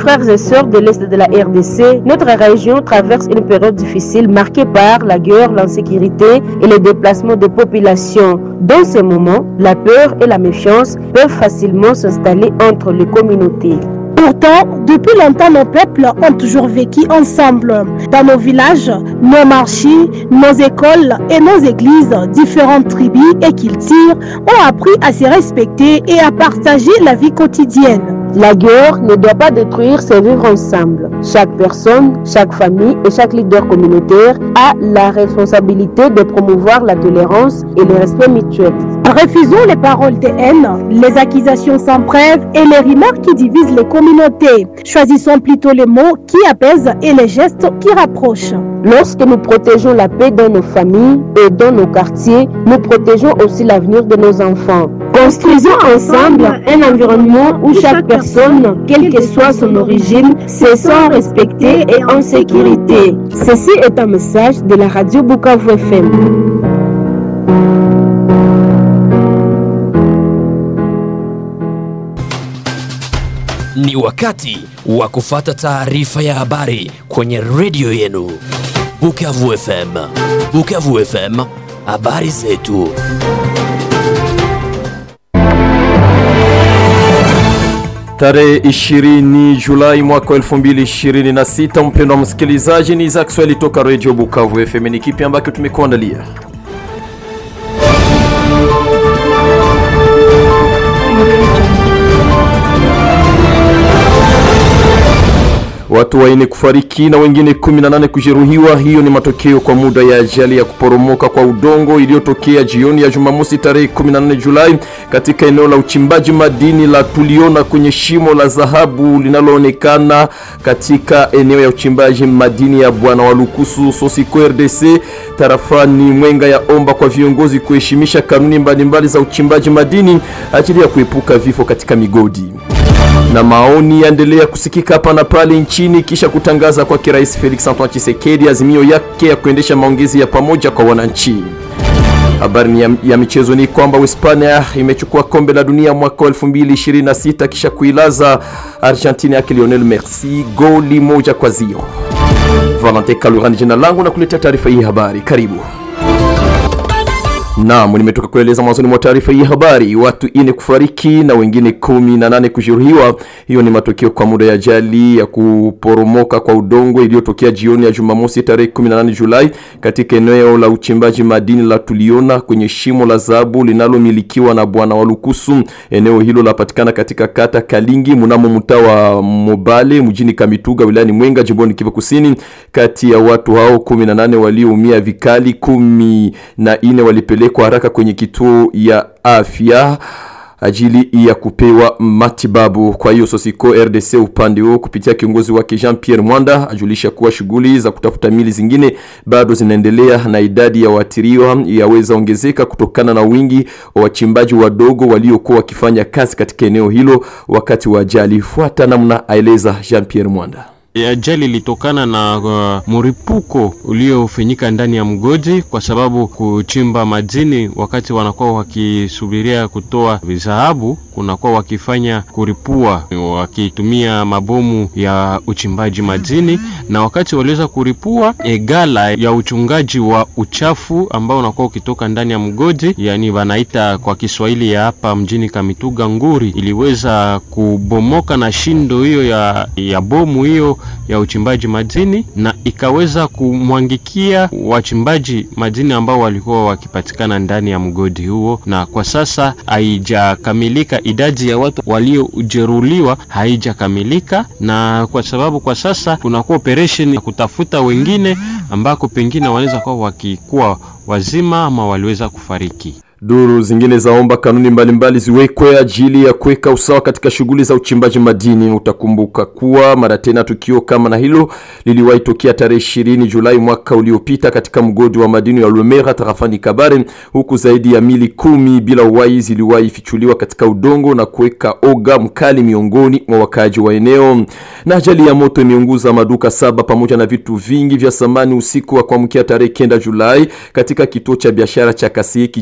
frères et sœurs de l'Est de la RDC, notre région traverse une période difficile marquée par la guerre, l'insécurité et les déplacements de populations. Dans ces moments, la peur et la méfiance peuvent facilement s'installer entre les communautés. Pourtant, depuis longtemps, nos peuples ont toujours vécu ensemble. Dans nos villages, nos marchés, nos écoles et nos églises, différentes tribus et cultures ont appris à se respecter et à partager la vie quotidienne. La guerre ne doit pas détruire ces vivre ensemble. Chaque personne, chaque famille et chaque leader communautaire a la responsabilité de promouvoir la tolérance et le respect mutuel. Refusons les paroles de haine, les accusations sans preuve et les remarques qui divisent les communautés. Choisissons plutôt les mots qui apaisent et les gestes qui rapprochent. Lorsque nous protégeons la paix dans nos familles et dans nos quartiers, nous protégeons aussi l'avenir de nos enfants. Construisons ensemble un environnement où chaque personne, quelle que soit son origine, se sent respectée et en sécurité. Ceci est un message de la radio Bukavu FM. Ni wakati wa kufata taarifa ya habari kwenye redio yenu Bukavu FM. Bukavu FM, habari zetu. Tarehe 20 Julai mwaka 2026, mpendwa msikilizaji, ni za Kiswahili toka Radio Bukavu FM. Ni kipi ambacho tumekuandalia? Watu waine kufariki na wengine 18 kujeruhiwa. Hiyo ni matokeo kwa muda ya ajali ya kuporomoka kwa udongo iliyotokea jioni ya Jumamosi tarehe 14 Julai katika eneo la uchimbaji madini la Tuliona kwenye shimo la dhahabu linaloonekana katika eneo ya uchimbaji madini ya Bwana Walukusu Sosiko RDC tarafani Mwenga ya omba kwa viongozi kuheshimisha kanuni mbalimbali mbali za uchimbaji madini ajili ya kuepuka vifo katika migodi na maoni yaendelea kusikika hapa na pale nchini kisha kutangaza kwake Rais Felix Antoine Tshisekedi azimio yake ya kuendesha maongezi ya pamoja kwa wananchi. Habari ya, ya michezo ni kwamba Uhispania imechukua kombe la dunia mwaka 2026 kisha kuilaza Argentina yake Lionel Messi goli moja kwa zio. Valentin Kalurani jina langu na kuletea taarifa hii habari. Karibu. Naam, nimetoka kueleza mwanzoni mwa taarifa hii habari, watu ine kufariki na wengine kumi na nane kujeruhiwa. Hiyo ni matokeo kwa muda ya ajali ya kuporomoka kwa udongo iliyotokea jioni ya Jumamosi tarehe 18 Julai katika eneo la uchimbaji madini la Tuliona kwenye shimo la dhahabu linalomilikiwa na bwana Walukusu. Eneo hilo lapatikana katika kata Kalingi mnamo mtaa wa Mobale mjini Kamituga wilayani Mwenga jimboni Kivu Kusini. Kati ya watu hao 18 walioumia vikali, kumi na ine walipelekwa kwa haraka kwenye kituo ya afya ajili ya kupewa matibabu. Kwa hiyo Sosiko RDC upande huo kupitia kiongozi wake Jean Pierre Mwanda ajulisha kuwa shughuli za kutafuta mili zingine bado zinaendelea na idadi ya waathiriwa yaweza ongezeka kutokana na wingi wa wachimbaji wadogo waliokuwa wakifanya kazi katika eneo hilo wakati wa ajali. Fuata namna aeleza Jean Pierre Mwanda. Ajali ilitokana na uh, mripuko uliofanyika ndani ya mgodi, kwa sababu kuchimba madini, wakati wanakuwa wakisubiria kutoa dhahabu, kunakuwa wakifanya kuripua, wakitumia mabomu ya uchimbaji madini, na wakati waliweza kuripua e, gala ya uchungaji wa uchafu ambao unakuwa ukitoka ndani ya mgodi, yani wanaita kwa Kiswahili ya hapa mjini Kamituga nguri, iliweza kubomoka na shindo hiyo ya, ya bomu hiyo ya uchimbaji madini na ikaweza kumwangikia wachimbaji madini ambao walikuwa wakipatikana ndani ya mgodi huo, na kwa sasa haijakamilika. Idadi ya watu waliojeruhiwa haijakamilika, na kwa sababu kwa sasa kunakuwa operation ya kutafuta wengine ambako pengine wanaweza kuwa wakikuwa wazima ama waliweza kufariki. Duru zingine zaomba kanuni mbalimbali ziwekwe ajili ya kuweka usawa katika shughuli za uchimbaji madini. Utakumbuka kuwa mara tena tukio kama na hilo liliwahi tokea tarehe 20 Julai mwaka uliopita katika mgodi wa madini ya Lumera tarafani Kabare, huku zaidi ya mili kumi bila uhai ziliwahi fichuliwa katika udongo na kuweka oga mkali miongoni mwa wakaaji wa eneo. Na ajali ya moto imeunguza maduka saba pamoja na vitu vingi vya samani usiku wa kuamkia tarehe kenda Julai katika kituo cha biashara cha Kasii kijiji cha Buhu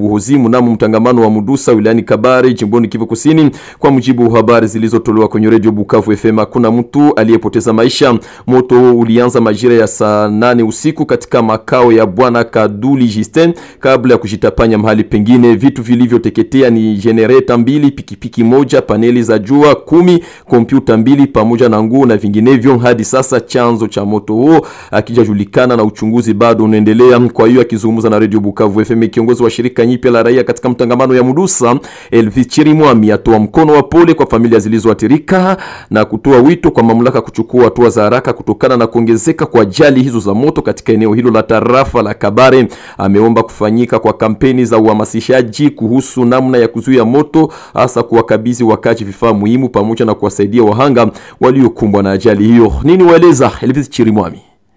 Buhozi mnamo mtangamano wa Mudusa wilayani Kabare jimboni Kivu Kusini. Kwa mujibu wa habari zilizotolewa kwenye redio Bukavu FM, hakuna mtu aliyepoteza maisha. Moto ulianza majira ya saa nane usiku katika makao ya bwana Kaduli Justin kabla ya kujitapanya mahali pengine. Vitu vilivyoteketea ni jenereta mbili, pikipiki moja, paneli za jua kumi, kompyuta mbili pamoja na nguo na vinginevyo. Hadi sasa chanzo cha moto huo akijajulikana na uchunguzi bado unaendelea. Kwa hiyo akizungumza na redio Bukavu FM, kiongozi wa shirika nyipya la raia katika mtangamano ya Mudusa Elvis Chirimwami atoa mkono wa pole kwa familia zilizoathirika na kutoa wito kwa mamlaka kuchukua hatua za haraka kutokana na kuongezeka kwa ajali hizo za moto katika eneo hilo la tarafa la Kabare. Ameomba kufanyika kwa kampeni za uhamasishaji kuhusu namna ya kuzuia moto, hasa kuwakabidhi wakazi vifaa muhimu pamoja na kuwasaidia wahanga waliokumbwa na ajali hiyo. Nini waeleza Elvis Chirimwami?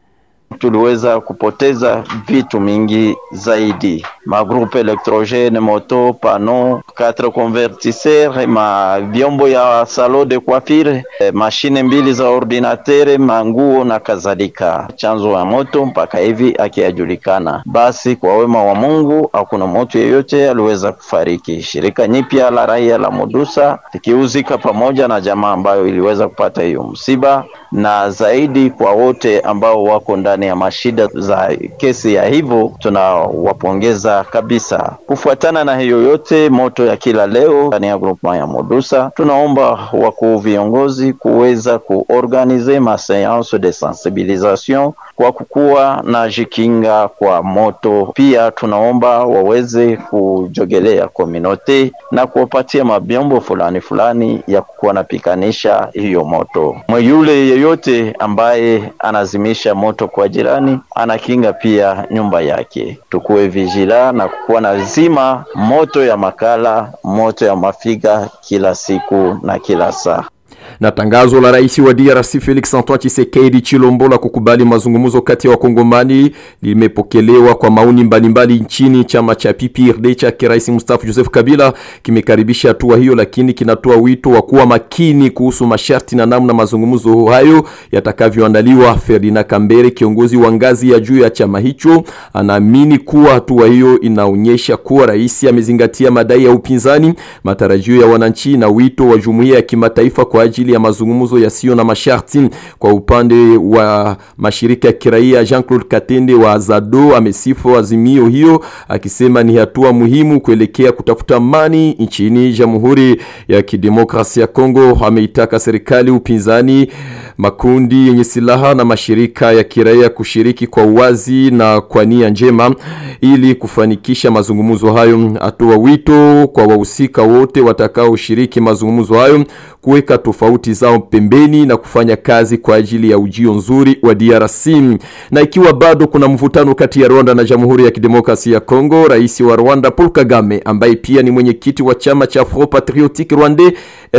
tuliweza kupoteza vitu mingi zaidi, magrupe elektrogene, moto, pano, quatre convertisseur, ma vyombo ya salon de coiffure, eh, mashine mbili za ordinatere, manguo na kadhalika. Chanzo ya moto mpaka hivi akiyajulikana. Basi kwa wema wa Mungu hakuna moto yeyote aliweza kufariki. Shirika nyipya la raia la Mudusa likiuzika pamoja na jamaa ambayo iliweza kupata hiyo msiba, na zaidi kwa wote ambao wako ndani ya mashida za kesi ya hivyo, tunawapongeza kabisa. Kufuatana na hiyo yote moto ya kila leo ndani ya groupement ya Mudusa, tunaomba wakuu viongozi kuweza kuorganize ma seance de sensibilisation kwa kukuwa na jikinga kwa moto. Pia tunaomba waweze kujogelea kominote na kuwapatia mabyombo fulani fulani ya kukuwa napikanisha hiyo moto. Mweyule yeyote ambaye anazimisha moto kwa jirani anakinga pia nyumba yake. Tukuwe vigila na kukuwa na zima moto ya makala, moto ya mafiga kila siku na kila saa na tangazo la rais wa DRC Felix Antoine Tshisekedi Chilombo la kukubali mazungumzo kati ya wakongomani limepokelewa kwa maoni mbalimbali nchini. Chama cha PPRD cha rais mstaafu Joseph Kabila kimekaribisha hatua hiyo, lakini kinatoa wito wa kuwa makini kuhusu masharti na namna mazungumzo hayo yatakavyoandaliwa. Ferdinand Kambere, kiongozi wa ngazi ya juu ya chama hicho, anaamini kuwa hatua hiyo inaonyesha kuwa rais amezingatia madai ya upinzani, matarajio ya wananchi na wito wa jumuiya ya kimataifa kwa ajili ya mazungumzo yasiyo na masharti. Kwa upande wa mashirika ya kiraia, Jean-Claude Katende wa Zado amesifu azimio hiyo akisema ni hatua muhimu kuelekea kutafuta amani nchini Jamhuri ya Kidemokrasia ya Kongo. Ameitaka serikali, upinzani, makundi yenye silaha na mashirika ya kiraia kushiriki kwa uwazi na kwa nia njema ili kufanikisha mazungumzo hayo. Atoa wito kwa wahusika wote watakaoshiriki mazungumzo hayo kuweka tofauti zao pembeni na kufanya kazi kwa ajili ya ujio nzuri wa DRC. Na ikiwa bado kuna mvutano kati ya Rwanda na Jamhuri ya Kidemokrasia ya Kongo, rais wa Rwanda Paul Kagame ambaye pia ni mwenyekiti wa chama cha Front Patriotique Rwandais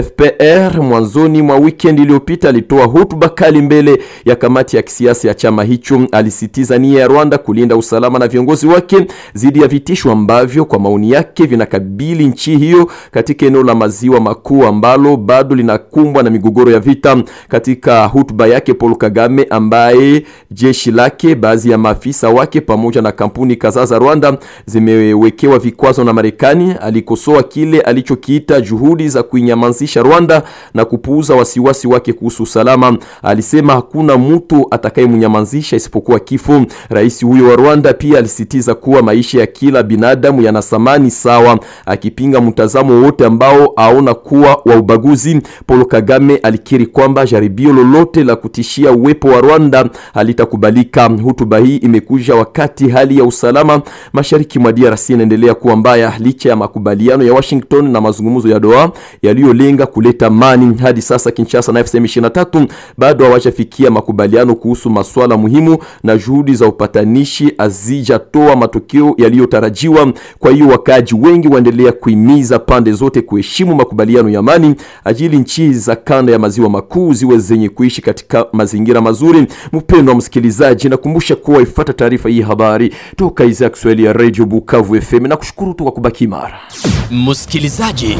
FPR, mwanzoni mwa weekend iliyopita alitoa hotuba kali mbele ya kamati ya kisiasa ya chama hicho. Alisitiza nia ya Rwanda kulinda usalama na viongozi wake dhidi ya vitisho ambavyo kwa maoni yake vinakabili nchi hiyo katika eneo la maziwa makuu ambalo bado linakumbwa na migogoro ya vita. Katika hotuba yake, Paul Kagame ambaye jeshi lake, baadhi ya maafisa wake pamoja na kampuni kadhaa za Rwanda zimewekewa vikwazo na Marekani, alikosoa kile alichokiita juhudi za kuinyamazisha Rwanda na kupuuza wasiwasi wake kuhusu usalama. Alisema hakuna mtu atakayemnyamazisha isipokuwa kifo. Rais huyo wa Rwanda pia alisitiza kuwa maisha ya kila binadamu yana thamani sawa, akipinga mtazamo wote ambao aona kuwa wa ubaguzi. Paul Kagame alikiri kwamba jaribio lolote la kutishia uwepo wa Rwanda halitakubalika. Hotuba hii imekuja wakati hali ya usalama mashariki mwa DRC inaendelea kuwa mbaya licha ya makubaliano ya Washington na mazungumzo ya Doha yaliyolenga kuleta amani. Hadi sasa Kinshasa na FCM 23 bado hawajafikia makubaliano kuhusu masuala muhimu na juhudi za upatanishi hazijatoa matokeo yaliyotarajiwa. Kwa hiyo wakaaji wengi waendelea kuhimiza pande zote kuheshimu makubaliano ya amani ajili nchi za kanda ya maziwa makuu ziwe zenye kuishi katika mazingira mazuri. Mpendo wa msikilizaji, nakumbusha kuwa ifuata taarifa hii habari toka idhaa ya Kiswahili ya Radio Bukavu FM na kushukuru tu kwa kubaki imara. Msikilizaji,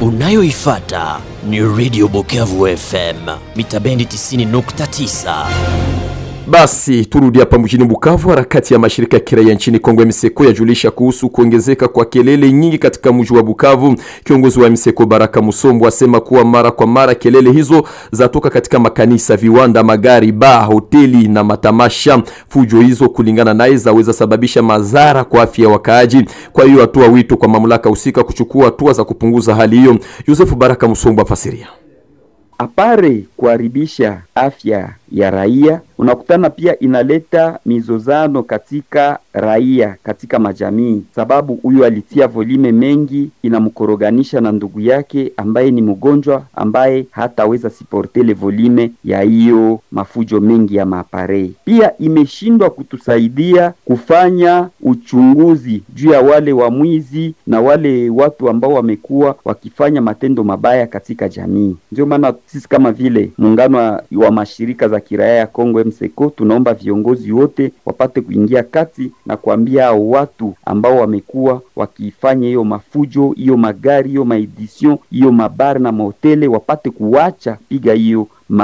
unayoifata ni Radio Bukavu FM mita bendi 90.9 Basi turudi hapa mjini Bukavu. Harakati ya mashirika ya kiraia nchini Kongo MSECO yajulisha kuhusu kuongezeka kwa kelele nyingi katika mji wa Bukavu. Kiongozi wa MSECO Baraka Musombo asema kuwa mara kwa mara kelele hizo zatoka katika makanisa, viwanda, magari, baa, hoteli na matamasha. Fujo hizo kulingana naye zaweza sababisha madhara kwa afya ya wakaaji. Kwa hiyo atoa wito kwa mamlaka husika kuchukua hatua za kupunguza hali hiyo. Yosefu Baraka Musombo afasiria. apare kuharibisha afya ya raia, unakutana pia inaleta mizozano katika raia, katika majamii, sababu huyu alitia volime mengi, inamkoroganisha na ndugu yake ambaye ni mgonjwa, ambaye hataweza siporte le volime ya hiyo mafujo mengi ya maapare. Pia imeshindwa kutusaidia kufanya uchunguzi juu ya wale wamwizi na wale watu ambao wamekuwa wakifanya matendo mabaya katika jamii. Ndio maana sisi kama vile muungano wa- wa mashirika za kiraia ya Kongo MSECO tunaomba viongozi wote wapate kuingia kati na kuambia hao watu ambao wamekuwa wakifanya hiyo mafujo, hiyo magari, hiyo maedition, hiyo mabari na mahotele wapate kuacha piga hiyo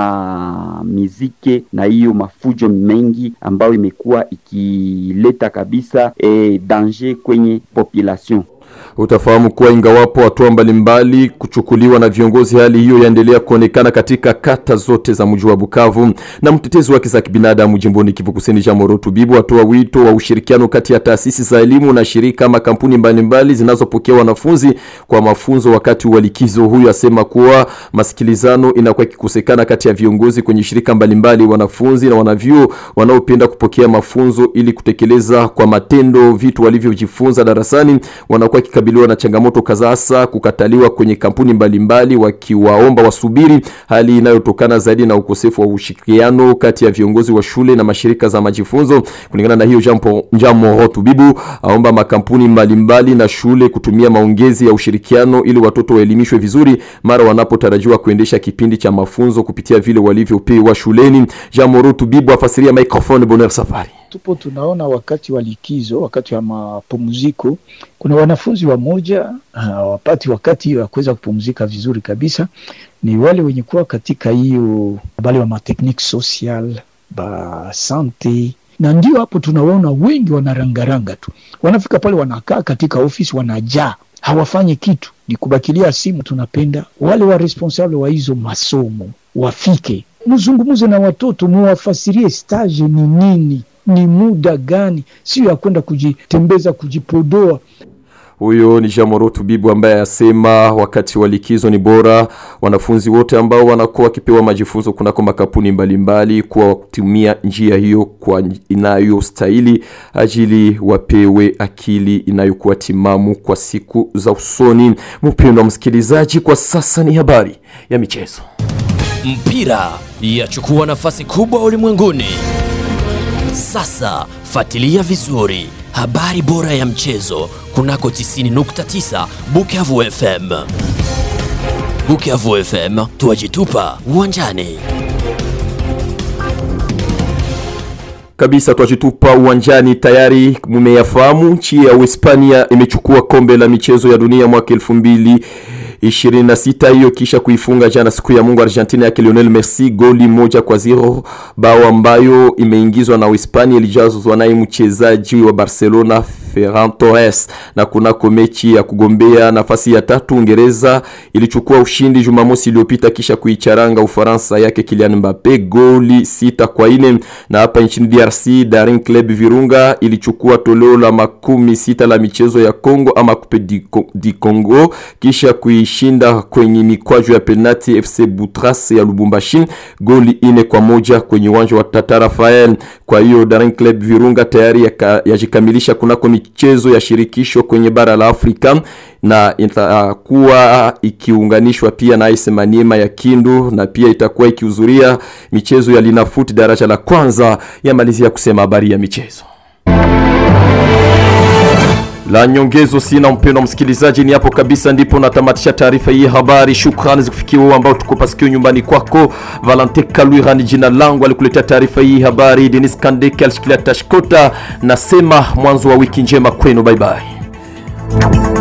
mamizike na hiyo mafujo mengi ambayo imekuwa ikileta kabisa eh, danger kwenye population. Utafahamu kuwa ingawapo hatua mbalimbali kuchukuliwa na viongozi, hali hiyo yaendelea kuonekana katika kata zote za mji wa Bukavu. Na mtetezi wa haki za kibinadamu jimboni Kivu Kusini, Jean Moro Tubibu, atoa wito wa ushirikiano kati ya taasisi za elimu na shirika ama kampuni mbalimbali zinazopokea wanafunzi kwa mafunzo wakati wa likizo. Huyu asema kuwa masikilizano inakuwa ikikosekana kati ya viongozi kwenye shirika mbalimbali, wanafunzi na wanavyuo wanaopenda kupokea mafunzo ili kutekeleza kwa matendo vitu walivyojifunza darasani wanakuwa wakikabiliwa na changamoto kadhaa, hasa kukataliwa kwenye kampuni mbalimbali, wakiwaomba wasubiri, hali inayotokana zaidi na ukosefu wa ushirikiano kati ya viongozi wa shule na mashirika za majifunzo. Kulingana na hiyo, Jean Po- Jean Moro Tubibu aomba makampuni mbalimbali na shule kutumia maongezi ya ushirikiano ili watoto waelimishwe vizuri mara wanapotarajiwa kuendesha kipindi cha mafunzo kupitia vile walivyopewa shuleni. Jean Moro Tubibu afasiria microphone Bonheur Safari. tupo tunaona wakati wa likizo, wakati wa mapumziko, kuna wanafunzi wamoja hawapati wakati wa kuweza kupumzika vizuri kabisa. Ni wale wenye kuwa katika hiyo bale wa mateknike social ba sante, na ndio hapo tunawaona wengi wanarangaranga tu, wanafika pale wanakaa katika ofisi wanajaa, hawafanyi kitu, ni kubakilia simu. Tunapenda wale wa responsable wa hizo masomo wafike, mzungumuze na watoto, muwafasirie stage ni nini ni muda gani, sio ya kwenda kujitembeza kujipodoa. Huyo ni Jamoro Tubibu ambaye asema wakati wa likizo ni bora wanafunzi wote ambao wanakuwa wakipewa majifunzo kunako makampuni mbalimbali kuwa kutumia njia hiyo kwa inayostahili ajili wapewe akili inayokuwa timamu kwa siku za usoni. Mpendwa msikilizaji, kwa sasa ni habari ya michezo. Mpira yachukua nafasi kubwa ulimwenguni. Sasa fuatilia vizuri habari bora ya mchezo kunako 90.9 Bukavu FM. Bukavu FM, tuwajitupa uwanjani. kabisa twajitupa uwanjani tayari mumeyafahamu nchi ya uhispania imechukua kombe la michezo ya dunia mwaka elfu mbili 26 hiyo kisha kuifunga jana siku ya mungu argentina yake lionel messi goli moja kwa zero bao ambayo imeingizwa na uhispania ilijazwa naye mchezaji wa barcelona ferran torres na kunako mechi ya kugombea nafasi ya tatu uingereza ilichukua ushindi jumamosi iliyopita kisha kuicharanga ufaransa yake kilian mbape goli sita kwa ine na hapa nchini drc daring club virunga ilichukua toleo la makumi sita la michezo ya congo ama coupe di, Co- di congo kisha kuishinda kwenye mikwaju ya penalti fc butras ya lubumbashi goli ine kwa moja kwenye uwanja wa tata rafael kwa hiyo daring club virunga tayari yaka- yajikamilisha kunako michezo ya shirikisho kwenye bara la afrika na itakuwa ikiunganishwa pia na AS Maniema ya Kindu na pia itakuwa ikihudhuria michezo ya Linafoot daraja la kwanza. Yamalizia kusema habari ya michezo la nyongezo sina mpendo msikilizaji, ni hapo kabisa ndipo natamatisha taarifa hii habari. Shukrani zikufikia wewe ambao tuko pasikio nyumbani kwako. Valente Kalwira ni jina langu, alikuletea taarifa hii habari. Denis Kandeke alishikilia tashkota. Nasema mwanzo wa wiki njema kwenu, bye bye.